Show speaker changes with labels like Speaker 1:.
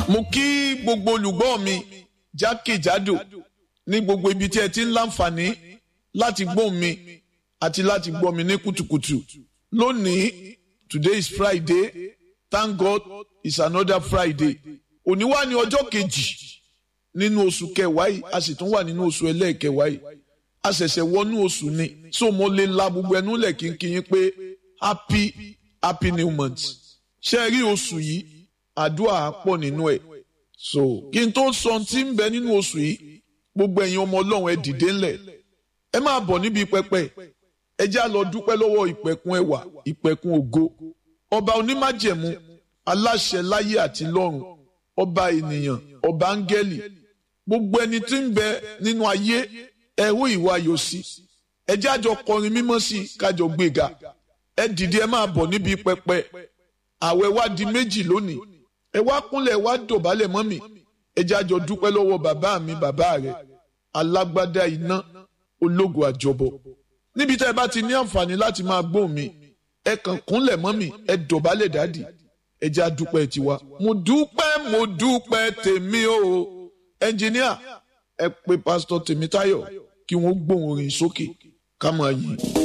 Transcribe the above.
Speaker 1: mo kí gbogbo olùgbọ́ mi jákèjádò ní gbogbo ibi tí ẹ ti ń láǹfààní láti gbọ́ mi àti láti gbọ́ mi ní kùtùkùtù lónìí today is Friday thank God it's another Friday òní wà ní ọjọ́ kejì nínú oṣù kẹwàá yìí a sì tún wà nínú oṣù ẹlẹ́ẹ̀kẹwàá yìí a ṣẹ̀ṣẹ̀ wọnú oṣù ni so mo lè la gbogbo ẹnu lẹ̀ kínkín pé happy happy new month ṣe rí oṣù yìí àdúrà pọ̀ nínú ẹ̀ so kí n tó sọ tí ń bẹ nínú oṣù yìí gbogbo ẹ̀yin ọmọ ọlọ́run ẹ dìde ńlẹ̀ ẹ máa bọ̀ níbi pẹpẹ ẹ já lọ dúpẹ́ lọ́wọ́ ìpẹ̀kun ẹwà ìpẹ̀kun ògo ọba onímájẹ̀mú aláṣẹ láyé àti lọ́run ọba ènìyàn ọba áńgẹ́lì gbogbo ẹni tí ń bẹ nínú ayé ẹ̀hó ìwà ayọ̀ sí ẹ jájọ kọrin mímọ́ sí kájọ gbéga ẹ dìde ẹ máa bọ̀ níbi pẹpẹ àwẹ̀ wá di méjì lónìí ẹ wá kúnlẹ̀ wá dọ̀bálẹ̀ mọ́ mi ẹ jájọ dúpẹ́ lọ́wọ́ bàbá mi bàbá rẹ̀ alágbádá iná ológo àjọbọ níbi tá ẹ bá ti ní àǹfààní láti máa gbóhùn mi ẹ kàn kúnlẹ̀ mọ́ mi ẹ dọ̀bálẹ̀ dádì ẹ já dúpẹ́ tiwa mo dúpẹ́ mo dúpẹ́ tèmi o ẹnjìníà ẹ pè pásítọ̀ Tèmítáyọ̀ kí wọ́n gbóhùn orin sókè ká máa yìn.